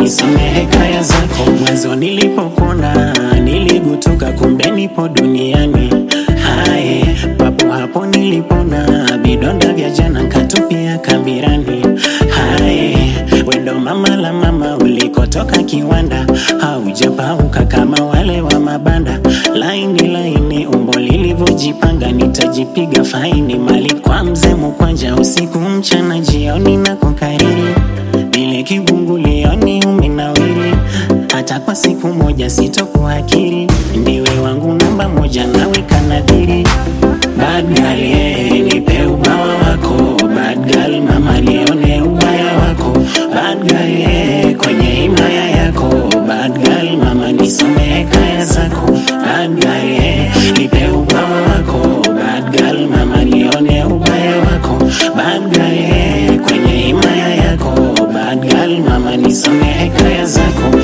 nisamehe kaya zako. Mwanzo nilipokuona niligutuka, kumbe nipo duniani. Haye, papo hapo nilipona vidonda vya jana nkatupia kabirani. Haye, wendo mama la mama ulikotoka kiwanda, haujapauka kama wale wa mabanda. Laini laini umbo lilivyojipanga, nitajipiga faini mali kwa mzee Mukwanja, usiku mchana jioni na kukariri vile kivungulioni umenawiri, hata kwa siku moja sitokuakiri, ndiwe wangu namba moja, nawe kanadhiri. Bad girl, yeah, nipe ubawa wako. Bad girl, mama nione ubaya wako. Bad girl, yeah, kwenye himaya yako. Bad girl, mama nisamehe kaya zako. Bad girl, yeah, nipe ubawa wako. Bad girl, mama nione ubaya wako. Bad girl, yeah, kwenye himaya yako. Bad girl, mama nisamehe kaya zako.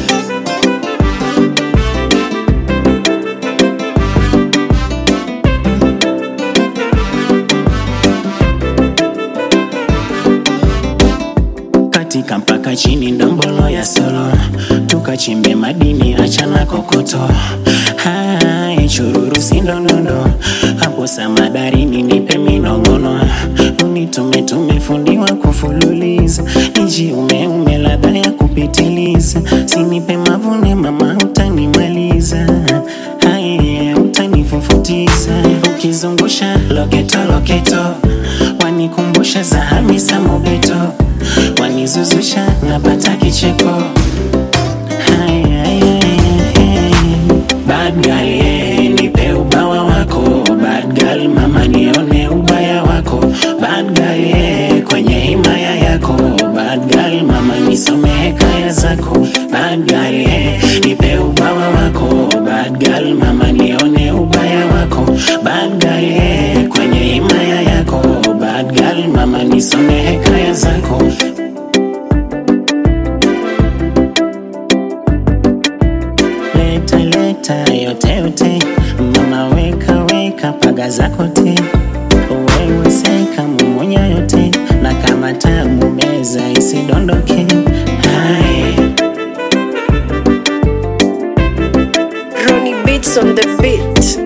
katika mpaka chini ndombolo ya solo tukachimbe madini achana kokoto hai chururu sindondondo hapo samadarini nipe minongono unitume tumefundiwa kufululiza niji umeume ladha ya kupitiliza sinipe mavune mama utanimaliza hai utanifufutiza ukizungusha loketo loketo wanikumbusha za Hamisa Mobeto wanizuzusha napata kicheko Hai, hai, hai, hai. Bad girl, yeah, nipe ubawa wako Bad girl, mama nione ubaya wako Bad girl, yeah, kwenye himaya yako Bad girl, mama nisamehe kaya zako Bad girl, yeah, nipe ubawa wako Bad girl, mama nione ubaya wako Bad girl, yeah, kwenye himaya yako Bad girl, mama nisamehe kaya zako leta leta yote yote, mama weka weka paga zako te, wewe seka mumunya yote, na kama tamu meza isidondoke. Hai. Ronnie Beats on the beat.